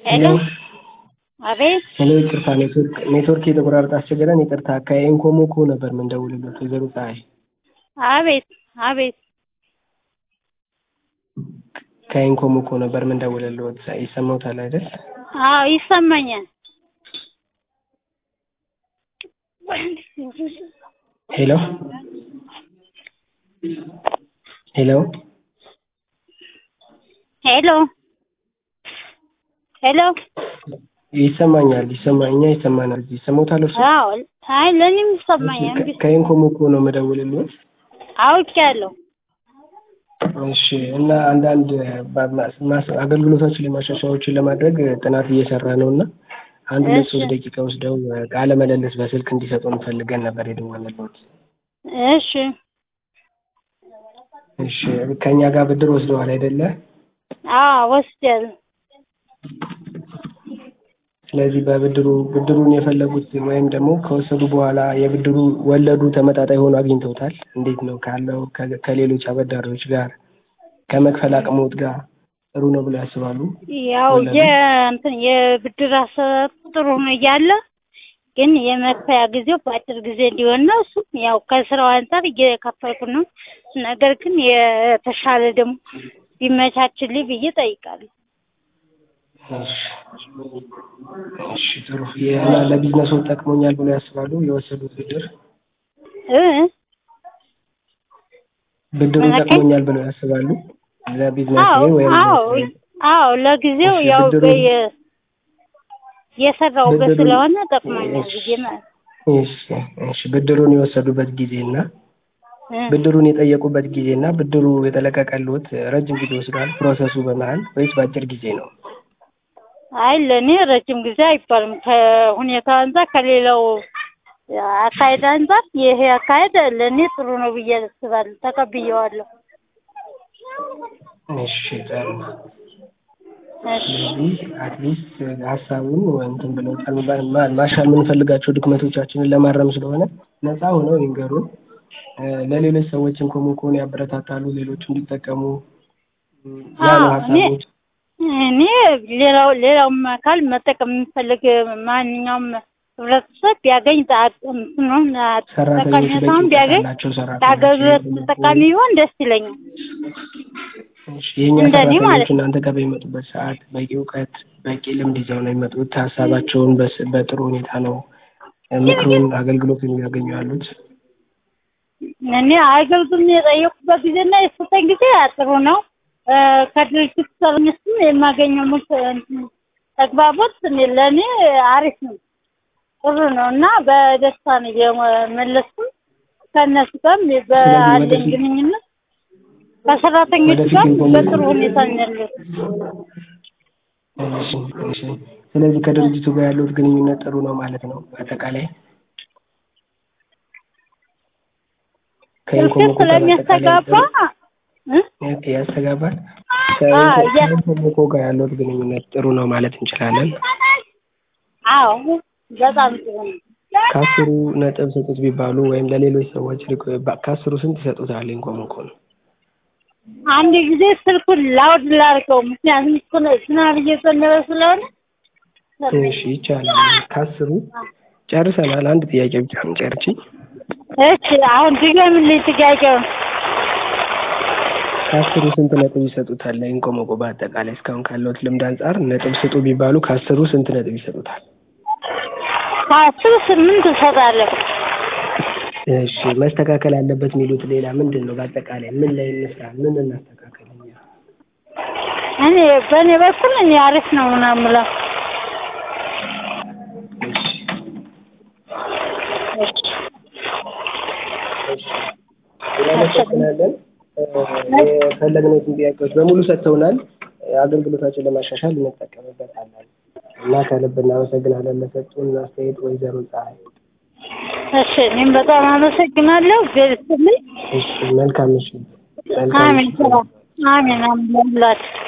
ሄሎ አቤት ሄሎ ይቅርታ ኔትወርክ ኔትወርክ የተቆራረጠ አስቸገረን ይቅርታ ከኢንኮሞኮ ነበር የምንደውልለት ወይዘሮ ፀሐይ አቤት አቤት ከኢንኮሞኮ ነበር የምንደውልለት ይሰማዎታል አይደል አዎ ይሰማኛል ሄሎ ሄሎ ሄሎ ሄሎ ይሰማኛል ይሰማ እኛ ይሰማናል ይሰማዎታል እርሱ አዎ አይ ለእኔም ይሰማኛል እንግዲህ ከኢንኮሞኮ ነው የምደውልለት አውቄያለሁ እሺ እና አንዳንድ አገልግሎታችን ላይ ማሻሻያዎችን ለማድረግ ጥናት እየሰራ ነው እና አንድ ሁለት ሶስት ደቂቃ ወስደው ቃለ ምልልስ በስልክ እንዲሰጡን ፈልገን ነበር የደወልንልዎት። እሺ እሺ ከእኛ ጋር ብድር ወስደዋል አይደለ? አዎ ወስጃለሁ። ስለዚህ በብድሩ ብድሩን የፈለጉት ወይም ደግሞ ከወሰዱ በኋላ የብድሩ ወለዱ ተመጣጣኝ ሆኖ አግኝተውታል? እንዴት ነው ካለው ከሌሎች አበዳሪዎች ጋር ከመክፈል አቅሞት ጋር ጥሩ ነው ብለው ያስባሉ? ያው የእንትን የብድር አሰጣጡ ጥሩ ነው እያለ ግን የመክፈያ ጊዜው በአጭር ጊዜ እንዲሆን ነው። እሱ ያው ከስራው አንጻር እየከፈልኩ ነው። ነገር ግን የተሻለ ደግሞ ቢመቻችልኝ ብዬ ጠይቃለሁ። እሺ ጥሩ እና ለቢዝነሱ ጠቅሞኛል ብለው ያስባሉ የወሰዱት ብድር እ ብድሩ ጠቅሞኛል ብለው ያስባሉ ለቢዝነስ አዎ ወይም አዎ አዎ ለጊዜው እሺ፣ ያው ብድሩ- በየ- የሰራሁበት ብድሩ- ስለሆነ ጠቅሞኛል ብዬ ማለት እሺ እሺ ብድሩን የወሰዱበት ጊዜ እና እ ብድሩን የጠየቁበት ጊዜ እና ብድሩ የተለቀቀልዎት ረጅም ጊዜ ወስዷል ፕሮሰሱ በመሀል ወይስ በአጭር ጊዜ ነው? አይ ለእኔ ረጅም ጊዜ አይባልም። ከሁኔታው አንጻር ከሌላው አካሄድ አንጻር ይሄ አካሄድ ለእኔ ጥሩ ነው ብዬ አስባለሁ። ተቀብዬዋለሁ። እሺ ጥሩ እሺ ስለዚህ አትሊስት ሀሳቡን እንትን ብለውታል። ማ- ማሻል የምንፈልጋቸው ድክመቶቻችንን ለማረም ስለሆነ ነፃ ሆነው ይንገሩን። እ፣ ለሌሎች ሰዎችም ኮሞኮን ያበረታታሉ፣ ሌሎች እንዲጠቀሙ እ፣ ያሉ አዎ፣ እኔ ሀሳቦች እኔ ሌላው ሌላውም አካል መጠቀም የሚፈልግ ማንኛውም ህብረተሰብ ቢያገኝ ጣ- እንትኑን ሰራተኞች በቂ ጠቀሜታውን እውቀት ቢያገኝ ያላቸው ለአገልግሎት ሰራተኞች ተጠቃሚ ቢሆን ደስ ይለኛል። እሺ፣ የእኛ እንደኔ ማለት ሰራተኞች እናንተ ጋር በሚመጡበት ሰዓት በቂ እውቀት በቂ ልምድ ይዘው ነው የሚመጡት። ሀሳባቸውን በስ- በጥሩ ሁኔታ ነው እ፣ ምክሩን አገልግሎቱን እያገኙ ያሉት። እኔ አገልግሎት የጠየቁበት ጊዜና የሰጠኝ ጊዜ ጥሩ ነው። እ፣ ከድርጅት ሰራተኞችም የማገኘው ምክ- እንትን ተግባቦት እኔ ለእኔ አሪፍ ነው፣ ጥሩ ነው እና በደስታ ነው የመለስኩ ከእነሱ ጋርም ባለኝ ወደፊት- ግንኙነት ከሰራተኞች ወደፊት ጋር ኢንፎርሜሽን- በጥሩ ሁኔታ ነው ያለሁት። እሺ፣ እሺ። ስለዚህ ከድርጅቱ ጋር ያለውት ግንኙነት ጥሩ ነው ማለት ነው። በአጠቃላይ ስልክ ከኢንኮሞኮ ጋር ስለሚያስተጋባ በአጠቃላይ እ? ኦኬ፣ ያስተጋባል። አዎ፣ ያ- ከኢንኮሞኮ ጋር ያለውት ግንኙነት ጥሩ ነው ማለት እንችላለን። አዎ በጣም ጥሩ ነው። ከአስሩ ነጥብ ስጡት ቢባሉ ወይም ለሌሎች ሰዎች ሪኮ- ባ- ከአስሩ ስንት ይሰጡታል? ኢንኮሞኮ ነው አንድ ጊዜ ስልኩን ላውድ ላድርገው፣ ምክንያቱም ስለ- ዝናብ እየዘነበ ስለሆነ እሺ፣ ይቻላል። ከአስሩ ጨርሰናል። አንድ ጥያቄ ብቻ ነው ጨርቺ። እሺ አሁን ድገምልኝ ጥያቄውን። ከአስሩ ስንት ነጥብ ይሰጡታል? ለኢንኮሞኮ በአጠቃላይ እስካሁን ካለውት ልምድ አንጻር ነጥብ ስጡ ቢባሉ ከአስሩ ስንት ነጥብ ይሰጡታል? ከአስር ስምንት እሰጣለሁ። እሺ መስተካከል አለበት የሚሉት ሌላ ምንድን ነው? በአጠቃላይ ምን ላይ እንስራ? ምን እናስተካከል? እኛ? እኔ በእኔ በኩል እኔ አሪፍ ነው ምናምን የምለው እሺ እናመሰግናለን። እ፣ የፈለግነውን ጥያቄዎች በሙሉ ሰጥተውናል። እ፣ አገልግሎታችን ለማሻሻል እንጠቀምበታለን እና ከልብ እናመሰግናለን ለሰጡን አስተያየት ወይዘሮ ፀሐይ። እሺ እኔም በጣም አመሰግናለሁ። እግዚአብሔር ይስጥልኝ። እሺ መልካም ምሽት። መልካም አሜን ምሽት። አሜን አሜን ለሁላችሁ